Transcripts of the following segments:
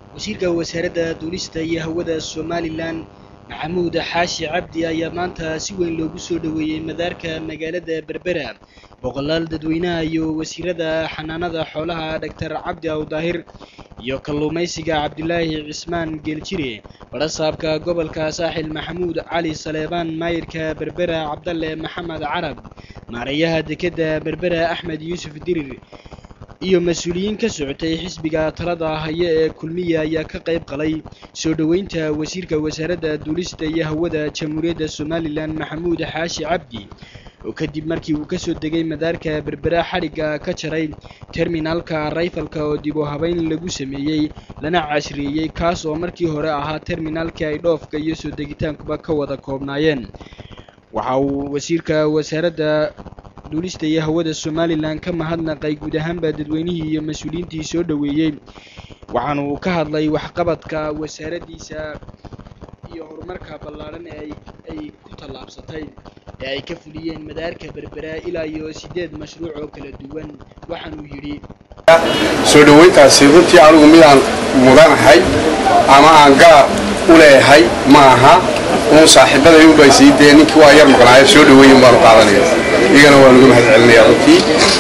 wasiirka wasaaradda duulista iyo hawada somalilan maxamuud xaashi cabdi ayaa maanta si weyn loogu soo dhoweeyey madaarka magaalada berbera boqolaal dadweynaha iyo wasiirada xanaanada xoolaha dhaktar cabdi awdaahir iyo kalluumaysiga cabdilaahi cismaan geeljire barasaabka gobolka saaxil maxamuud cali saleebaan maayirka berbera cabdalle maxamed carab maareeyaha dekedda berbera axmed yuusuf dirir iyo mas-uuliyiin ka socotay xisbiga talada haya ee kulmiya ayaa ka qayb qalay soo dhoweynta wasiirka wasaaradda duulista iyo hawada jamhuuriyadda somalilan maxamuud xaashi cabdi oo kadib markii uu kasoo degay madaarka berbera xadhigga ka jaray terminaalka rayfalka oo dib u habeyn lagu sameeyey lana cashriyeeyey kaas oo markii hore ahaa terminaalkii ay dhoofka iyo soo degitaankuba ka wada koobnaayeen waxa uu wasiirka wasaaradda duulista iyo hawada somalilan ka mahadnaqay guud ahaanba dadweynihii iyo mas-uuliyiintii soo dhoweeyey waxaanu ka hadlay waxqabadka wasaaraddiisa iyo horumarka ballaadhan ee ay ku tallaabsatay ee ay ka fuliyeen madaarka berbera ilaa iyo siddeed mashruuc oo kala duwan waxaanuu yidhi soo dhoweyntaasi runtii anigu midaan mudanahay ama aan gaar u leeyahay ma aha uun saaxiibaday u baysay dee ninkii waa yar maqnaayo soo dhoweeyin baanu qaadanaya iyagana waan uga mahad celinaya runtii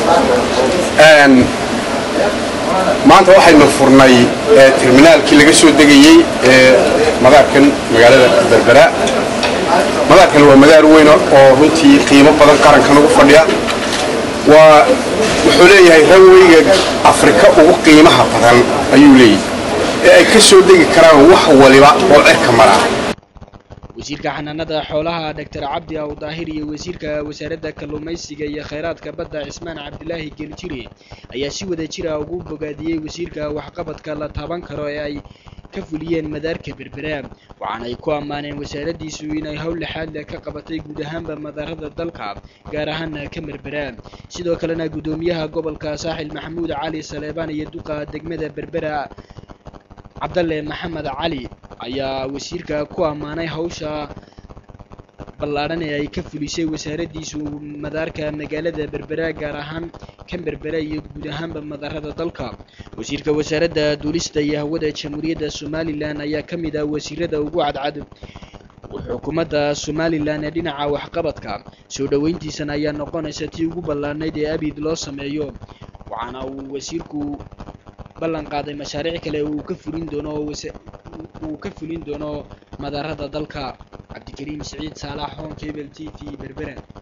maanta waxaynu furnay terminaalkii laga soo degayey ee madaarkan magaalada berbera madaarkan waa madaar weyn oo runtii qiimo badan qarankan ugu fadhiya waa wuxuu leeyahay ranweyga afrika ugu qiimaha badan ayuu leeyahay ee ay ka soo degi karaan wax waliba oo cirka maraa wasiirka xanaanada xoolaha dhaktar cabdi awdaahir iyo wasiirka wasaaradda kalluumaysiga iyo khayraadka badda cismaan cabdilaahi geeljire ayaa si wada jira ugu bogaadiyey wasiirka waxqabadka la taaban karo ee ay ka fuliyeen madaarka berbera waxaana ay ku ammaaneen wasaaraddiisu inay howl lixaad leh ka qabatay guud ahaanba madaarada dalka gaar ahaana ka berbera sidoo kalena guddoomiyaha gobolka saaxil maxamuud cali saleebaan iyo duqa degmada berbera cabdalle maxamed cali ayaa wasiirka ku ammaanay hawsha ballaadhan ee ay ka fulisay wasaaraddiisu madaarka magaalada berbera gaar ahaan kan berbera iyo guud ahaanba madaarada dalka wasiirka wasaaradda duulista iyo hawada jamhuuriyadda somalilan ayaa ka mid ah wasiirada ugu cadcad xukuumadda somalilan ee dhinaca waxqabadka soo dhoweyntiisana ayaa noqonaysa tii ugu ballaadhnayd ee abid loo sameeyo waxaana uu wasiirku ballan qaaday mashaariic kale uu ka fulin doono uu ka fulin doono madaarada dalka cabdikariim siciid saalax hon cable t v berbera